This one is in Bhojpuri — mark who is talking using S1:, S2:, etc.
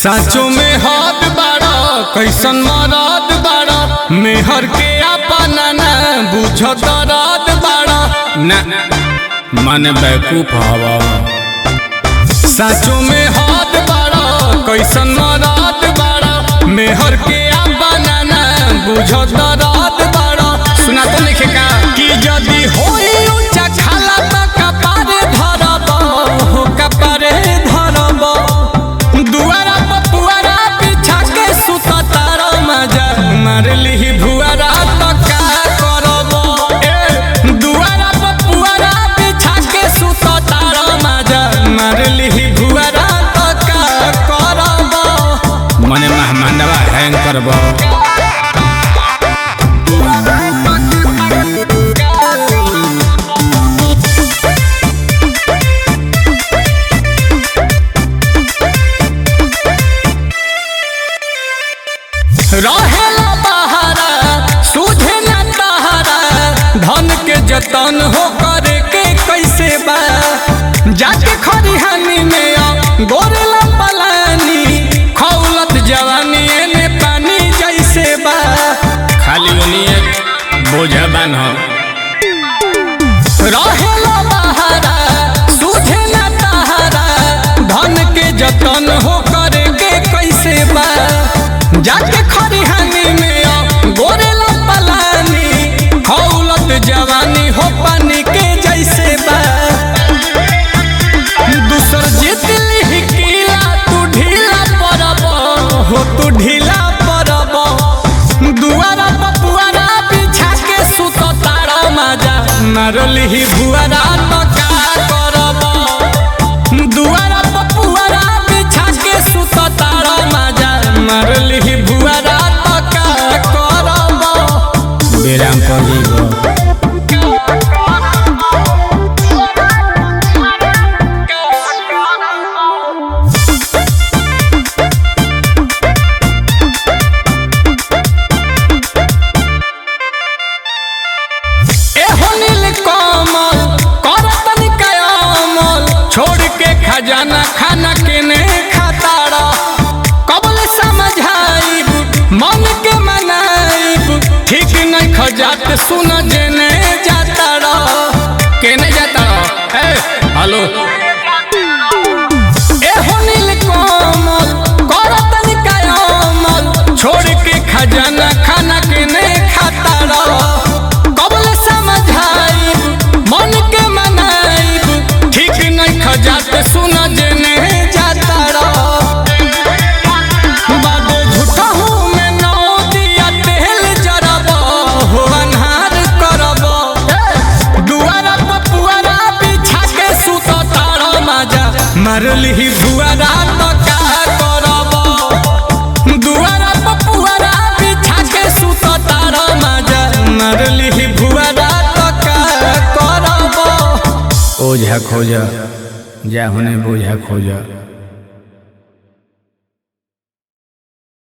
S1: साचो में हाथ बाड़ा कैसन मराद बाड़ा मेहर के अपना न बुझत रात बाड़ा न मन बैकूफ हवा साचो में हाथ बाड़ा कैसन मराद बाड़ा मेहर के अपना न बुझत रात बाड़ा सुना तो लिखे का कि यदि होई ऊंचा खाला त कपारे धरब हो कपारे धरब दुआरा पर पुआरा बिछा के सुत तारा मजा मार लिही भुआरा तो का करब ए दुआरा पर पुआरा बिछा के सुत तारा मजा मार लिही भुआरा तो का करब मने मेहमानवा हैंग करब रहेला बहारा सूझे न तहारा धन के जतन हो करे के कैसे बा जाके खरिहानी में आ गोरेला पलानी खौलत जवानी एने पानी जैसे बा खाली ओनिए बोझा बान हो रहेला बहारा सूझे न तहारा धन के जतन हो करे के कैसे बा जाके खरिहानी में आ गोरेला पलानी खौलत जवानी हो पानी के जैसे बा दूसर जीत लिही किला तू ढीला पड़ब हो तू ढीला पड़ब दुआरा पपुआरा बिछा के सुत तारा माजा मारलिही भुआरा तो का करब दुआरा पपुआरा बिछा के सुत तारा माजा मारलिही भुआरा तो का करब बेराम पड़ी एहो नील कमल करतन कयामल छोड़ के खजाना खाना के ने खाताड़ा कबल समझाइब मन के मनाइब ठीक नहीं खजात सुन जेने जाताड़ा केने जाताड़ा ए हेलो एहो नील कमल करतन कयामल छोड़ के खजाना खाना के ने खाताड़ा कबल समझाइब मन के मनाइब ठीक नहीं खजात सुन जेने जाताड़ा बाबू झूठा हूँ मैं नौ दिया तेल जरब हो अन्हार करब दुआरा पपुआरा बिछा के सुत तारा माजा मारलिही भुआरा तो का करब दुआरा पपुआरा बिछा के सुत तारा माजा मारलिही भुआरा तो का करब ओझा खोजा जा होने बोझा खोजा